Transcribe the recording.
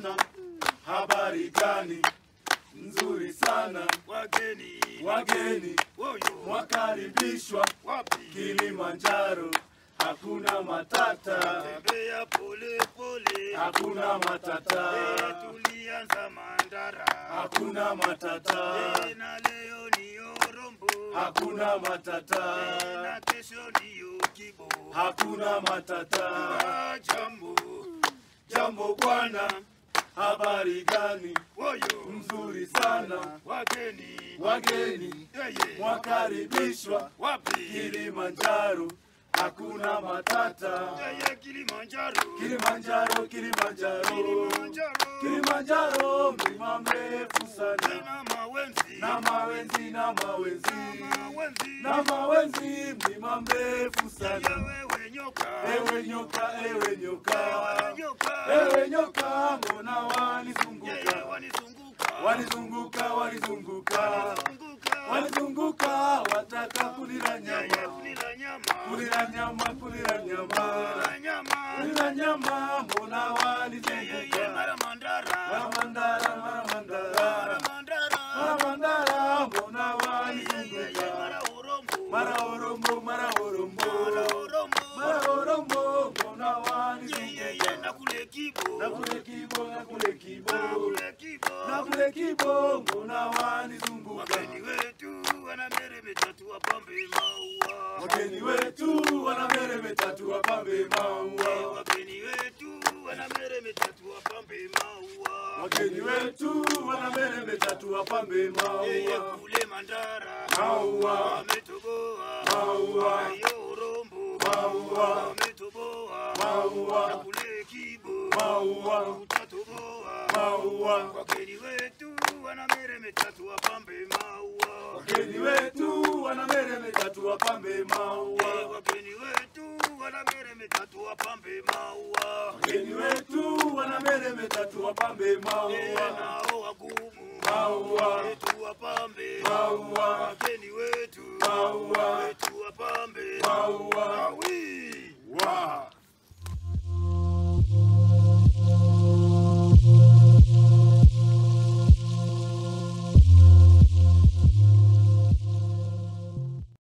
sana, habari gani? Nzuri sana, wageni wageni woyo wakaribishwa wapi Kilimanjaro, hakuna matata, tembea pole pole hakuna matata, Eh, tulianza mandara hakuna matata, Eh, na leo ni orombo hakuna Eh, matata, na kesho ndiyo kibo hakuna matata. Ah, jambo Jambo bwana, habari gani? woyo Nzuri sana, wageni wageni yeye wakaribishwa wapi Kilimanjaro, hakuna matata. yeye Kilimanjaro Kilimanjaro, Kilimanjaro, Kilimanjaro Kilimanjaro, mlima mrefu sana, na mawenzi na mawenzi na mawenzi mawenzi na mawenzi, mlima mrefu sana. wewe nyoka Ewe nyoka, ewe nyoka, Ewe nyoka ewe nyoka, mbona yeye wanizunguka? wanizunguka Walizunguka, walizunguka, Wanizunguka. walizunguka, wataka kulila Yeye nyama, kulila nyama kulila nyama, kulila nyama, Kulila nyama kulila nyama, mbona yeye walizunguka? mara mandara Maramandara, maramandara, mara mandara maramandara, mbona yeye walizunguka? mara urombo Mara orombo, mara orombo, mara urombo mara orombo, mbona yeye walizunguka? na kule kibo Na kule kibo, na kule kibo, na kule kibo na kule kibo, mbona wanizunguka? wageni wetu wanameremeta tu wapambe maua Wageni wetu wanameremeta tu wapambe maua. wageni wetu wanameremeta tu wapambe maua Wageni wetu wanameremeta tu wapambe yeye maua. kule mandara Maua, wametoboa maua, Ayo urombo Maua. wametoboa Maua. na kule kibo maua, utatoboa maua. wageni wetu wanameremeta tu wapambe maua Wageni wetu wanameremeta tu wapambe Eh, maua. wageni wetu wanameremeta tu wapambe maua Wageni wetu wanameremeta tu wapambe Eh, maua. nao wagumu Maua. wetu wapambe Maua. wageni wetu Maua. wetu wapambe Maua. awi Wa.